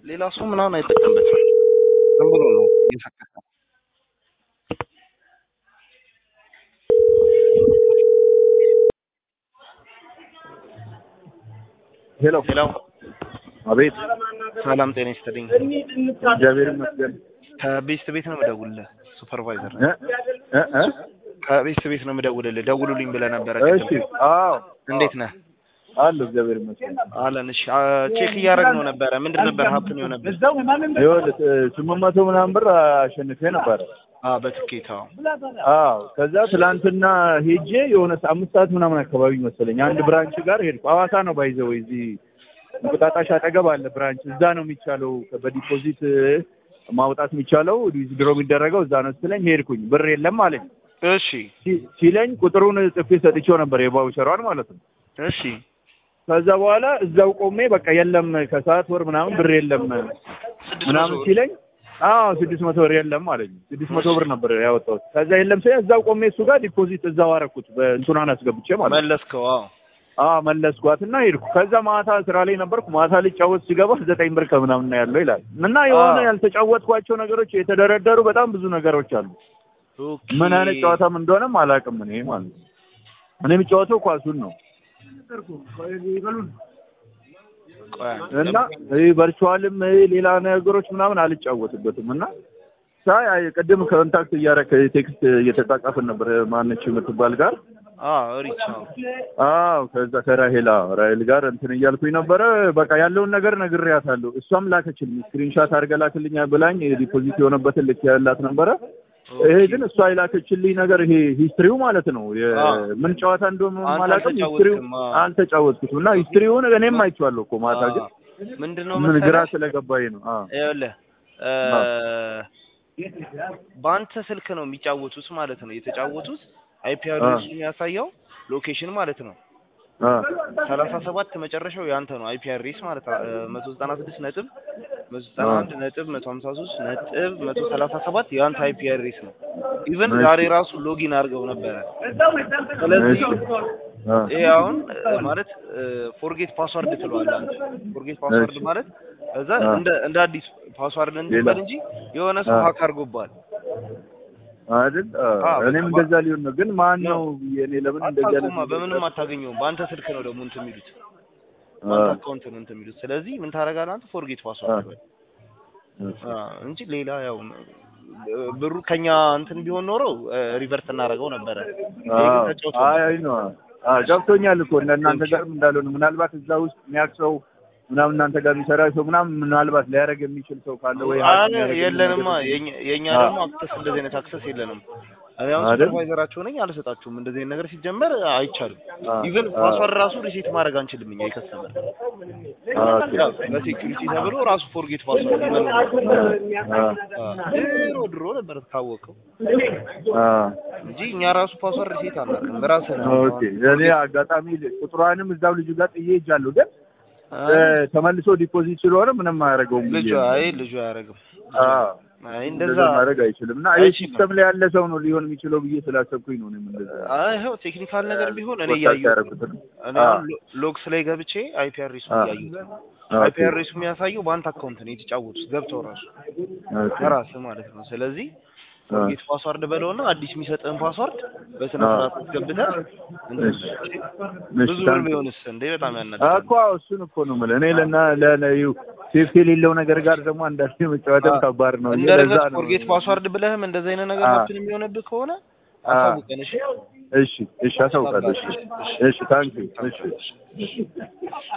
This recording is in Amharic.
ሌላ ሰው ምናምን አይጠቀምበትም። ዝም ብሎ ነው እየሰከሰ ሄሎ ሌላው አቤት ሰላም ጤና ይስጥልኝ። እግዚአብሔር ይመስገን ከቤስት ቤት ነው የምደውልልህ። ሱፐርቫይዘር እ እ እ ከቤስት ቤት ነው የምደውልልህ። ደውሉልኝ ብለህ ነበረ። እሺ አዎ እንዴት ነህ? አሉ እግዚአብሔር ይመስገን አለን። እሺ ቼክ እያደረግነው ነበረ። ምንድን ነበር ሀፕን የሆነብህ? ይኸውልህ ስምንት መቶ ምናምን ብር አሸንፌ ነበረ አዎ በትኬት አዎ። አዎ ከዛ ትላንትና ሄጄ የሆነ አምስት ሰዓት ምናምን አካባቢ መሰለኝ አንድ ብራንች ጋር ሄድኩ ሐዋሳ ነው ባይዘው እዚህ እንቁጣጣሽ አጠገብ አለ ብራንች እዛ ነው የሚቻለው በዲፖዚት ማውጣት የሚቻለው ድሮ የሚደረገው እዛ ነው ስትለኝ ሄድኩኝ ብር የለም አለኝ እሺ ሲ- ሲለኝ ቁጥሩን ጽፌ ሰጥቼው ነበር የባውቸሯን ማለት ነው እሺ ከዛ በኋላ እዛው ቆሜ በቃ የለም ከሰዓት ወር ምናምን ብር የለም ምናምን ሲለኝ አዎ ስድስት መቶ ብር የለም አለኝ ስድስት መቶ ብር ነበር ያወጣሁት ከዛ የለም ሲለኝ እዛው ቆሜ እሱ ጋር ዲፖዚት እዛው አረኩት በእንትኗን አስገብቼ ማለት ነው መለስከው? አዎ አዎ መለስኳት እና ሄድኩ ከዛ ማታ ስራ ላይ ነበርኩ ማታ ልጫወት ሲገባ ዘጠኝ ብር ከምናምን ነው ያለው ይላል እና የሆነ አዎ። ያልተጫወትኳቸው ነገሮች የተደረደሩ በጣም ብዙ ነገሮች አሉ ኦኬ። ምን አይነት ጨዋታም እንደሆነም አላውቅም እኔ ማለት ነው እኔ የሚጫወተው ኳሱን ነው ቆይ እና ይህ ቨርቹዋልም ይህ ሌላ ነገሮች ምናምን አልጫወትበትም እና ሳይ አይ ቅድም ኮንታክት እያደረክ ቴክስት እየተጻጻፍን ነበር ማነች የምትባል ጋር አዎ ሪች አዎ አዎ ከዛ ከራሄላ ራሄል ጋር እንትን እያልኩኝ ነበረ በቃ ያለውን ነገር ነግሬያታለሁ እሷም ላከችልኝ ስክሪንሻት አድርገህ ላክልኝ ብላኝ ዲፖዚት የሆነበትን ልክ ያላት ነበረ ይሄ ግን እሷ የላከችልኝ ነገር ይሄ ሂስትሪው ማለት ነው የ- አዎ። ምን ጨዋታ እንደሆነ አንተ ማላውቅም ሂስትሪው አልተጫወትክም፣ አዎ። አልተጫወትኩትም እና ሂስትሪውን እኔም አይቼዋለሁ እኮ ማታ ግን ምንድን ነው ምን ግራ መሰለህ ስለገባኝ ነው አዎ ይኸውልህ እ በአንተ ስልክ ነው የሚጫወቱት ማለት ነው የተጫወቱት አይፒ አድሬሱ የሚያሳየው ሎኬሽን ማለት ነው አ ሰላሳ ሰባት መጨረሻው ያንተ ነው አይፒ አድሬስ ማለት መቶ ዘጠና ስድስት ነጥብ መቶ ዘጠና አንድ ነጥብ መቶ ሀምሳ ሶስት ነጥብ መቶ ሰላሳ ሰባት የአንተ አይፒ አድሬስ ነው ኢቨን ዛሬ ራሱ ሎጊን አድርገው ነበረ ስለዚህ አ ይሄ አሁን እ ማለት ፎርጌት ፓስዋርድ ትለዋለህ አንተ ፎርጌት ፓስዋርድ እሺ። ማለት እዛ አ እንደ እንደ አዲስ ፓስዋርድ እንትን ሌላ። በል እንጂ የሆነ ሰው አ ሀክ አድርጎብሃል አይደል አ አ እኔም እንደዛ ሊሆን ነው ግን ማን ነው የኔ ለምን እንደዛ አታውቁማ በምንም አታገኘውም በአንተ ስልክ ነው ደግሞ እንትን የሚሉት አ በአንተ አካውንት ነው እንትን የሚሉት ስለዚህ ምን ታደርጋለህ አንተ ፎርጌት ፓስዋርድ በል አ እንጂ ሌላ ያው እ ብሩ ከኛ እንትን ቢሆን ኖሮ ሪቨርት እናደርገው ነበረ ይሄ ግን ተጫውቶ አይ አይ ነው አ ገብቶኛል እኮ እንደ እናንተ ጋርም እንዳልሆነ ምናልባት እዛ ውስጥ የሚያውቅ ሰው ምናምን እናንተ ጋር የሚሰራ ሰው ምናምን ምናልባት ሊያደርግ የሚችል ሰው ካለ ወይ ሀቅ አረ የሚያደርግ የለንማ ነገር- የኛ- የኛ አ ደግሞ አክሰስ እንደዚህ አይነት አክሰስ የለንም። እኔ አሁን አይደል? ሱፐርቫይዘራቸው ነኝ አልሰጣችሁም። እንደዚህ አይነት ነገር ሲጀመር አይቻልም። አ ኢቭን አ ፓስዋርድ ራሱ ሪሴት ማድረግ አንችልም እኛ የከስተመር አ ኦኬ ያው በሴኩሪቲ ተብሎ ራሱ ፎርጌት ፓስዋርድ ይመጣል። አ ድሮ ድሮ ነበር ካወቀው አ እንጂ እኛ ራሱ ፓስዋርድ ሪሴት አናደርግም። ራስህ ነው ኦኬ እኔ አጋጣሚ ቁጥሯንም እዛው ልጁ ጋር ጥዬ ሄጃለሁ ግን አ እ ተመልሶ ዲፖዚት ስለሆነ ምንም አያደርገውም ብዬ ልጁ ነው። አይ ልጁ አያደርግም። አ አይ እንደዛ እንደዛ ማድረግ አይችልም እና ይህ አይችልም። ሲስተም ላይ ያለ ሰው ነው ሊሆን የሚችለው ብዬ ስላሰብኩኝ ነው እኔም እንደዛ አይ ይኸው ቴክኒካል ነገር ቢሆን እኔ ኮንታክት እያየሁት ነው። ያደረኩት እኔ አ አሁን ሎ- ሎግስ ላይ ገብቼ አይፒ አድሬሱ አ እያየሁት ነው። ኦኬ አይፒ አድሬሱ የሚያሳየው በአንተ አካውንት ነው የተጫወቱት ገብተው ራሱ ኦኬ በራስህ ማለት ነው። ስለዚህ አ ፎርጌት ፓስዋርድ በለውና አዲስ የሚሰጥህን ፓስዋርድ በስነ አ ስርዓት አስገብተህ እንትን እሺ በል። እሺ ብዙ ብር ታንክ ቢሆንስ እንዴ በጣም ያናድዳል። እኮ እሱን እኮ ነው የምልህ እኔ ለና ለዩ ሴፍቲ የሌለው ነገር ጋር ደግሞ አንዳንዴ መጫወትም አ ከባድ ነው እንደ ብዬ ለዛ ርገት ነው ፎርጌት ፓስዋርድ ብለህም እንደዚህ አይነት ነገር አ ሀፕን የሚሆንብህ ከሆነ አ አሳውቀን እሺ። እሺ እሺ አሳውቃለሁ እሺ እሺ ታንክ ዩ እሺ